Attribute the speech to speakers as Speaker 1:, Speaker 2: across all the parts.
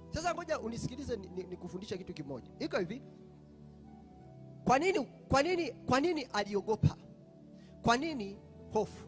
Speaker 1: Sasa ngoja unisikilize nikufundisha ni, ni kitu kimoja. Iko hivi. Kwa nini kwa nini kwa nini aliogopa? Kwa nini hofu?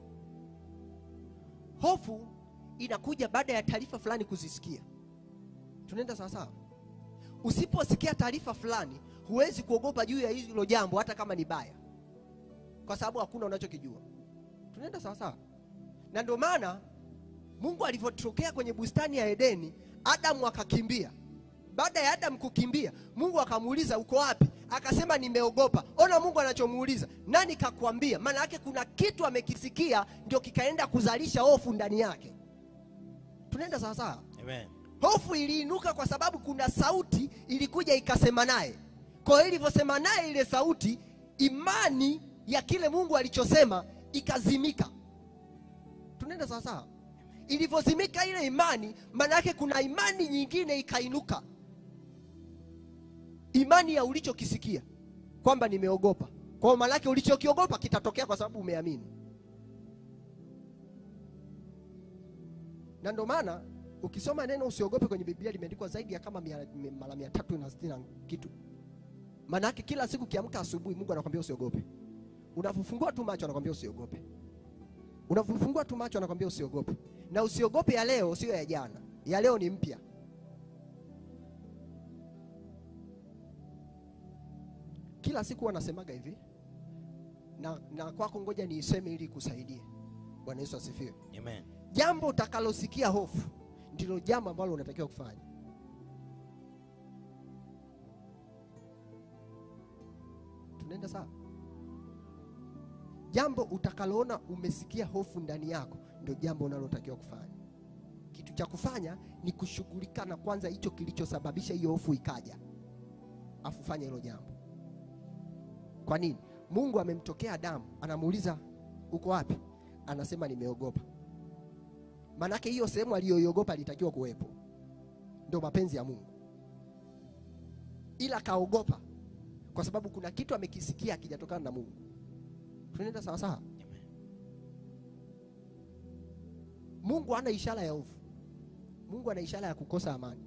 Speaker 1: Hofu inakuja baada ya taarifa fulani kuzisikia. Tunaenda sawa sawa? Usiposikia taarifa fulani, huwezi kuogopa juu ya hilo jambo hata kama ni baya. Kwa sababu hakuna unachokijua. Tunaenda sawa sawa? Na ndio maana Mungu alivyotokea kwenye bustani ya Edeni, Adamu akakimbia. Baada ya Adamu kukimbia, Mungu akamuuliza uko wapi? Akasema nimeogopa. Ona Mungu anachomuuliza, nani kakwambia? Maana yake kuna kitu amekisikia ndio kikaenda kuzalisha hofu ndani yake. Tunaenda sawa sawa?
Speaker 2: Amen.
Speaker 1: Hofu iliinuka kwa sababu kuna sauti ilikuja ikasema naye. Kwa hiyo ilivyosema naye ile sauti, imani ya kile Mungu alichosema ikazimika. Tunaenda sawa sawa? Ilivyozimika ile imani, maana yake kuna imani nyingine ikainuka, imani ya ulichokisikia kwamba nimeogopa. Kwa hiyo maana yake ulichokiogopa kitatokea kwa sababu umeamini, na ndio maana ukisoma neno usiogope kwenye Biblia limeandikwa zaidi ya kama mia- mara mia tatu na sitini na kitu. Maana yake kila siku kiamka asubuhi, Mungu anakwambia usiogope. Unapofungua tu macho anakwambia usiogope. Unapofungua tu macho anakwambia usiogope. Na usiogope ya leo sio ya jana, ya leo ni mpya. Kila siku wanasemaga hivi na, na kwako ngoja niiseme ili kusaidie. Bwana Yesu asifiwe.
Speaker 2: Amen.
Speaker 1: Jambo utakalosikia hofu ndilo jambo ambalo unatakiwa kufanya. Tunaenda sawa? Jambo utakaloona umesikia hofu ndani yako ndio jambo unalotakiwa kufanya. Kitu cha kufanya ni kushughulika na kwanza hicho kilichosababisha hiyo hofu ikaja, afu fanya hilo jambo. Kwa nini? Mungu amemtokea Adamu, anamuuliza uko wapi? Anasema nimeogopa. Maanake hiyo sehemu aliyoiogopa alitakiwa kuwepo, ndio mapenzi ya Mungu, ila kaogopa kwa sababu kuna kitu amekisikia akijatokana na Mungu. Tunaenda sawa sawa? Mungu hana ishara ya hofu. Mungu ana ishara ya kukosa amani.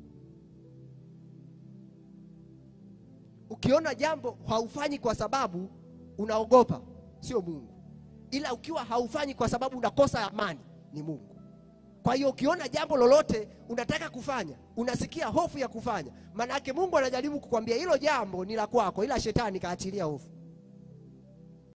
Speaker 1: Ukiona jambo haufanyi kwa sababu unaogopa, sio Mungu, ila ukiwa haufanyi kwa sababu unakosa amani, ni Mungu. Kwa hiyo ukiona jambo lolote unataka kufanya, unasikia hofu ya kufanya, maana yake Mungu anajaribu kukwambia hilo jambo ni la kwako, ila shetani kaachilia hofu.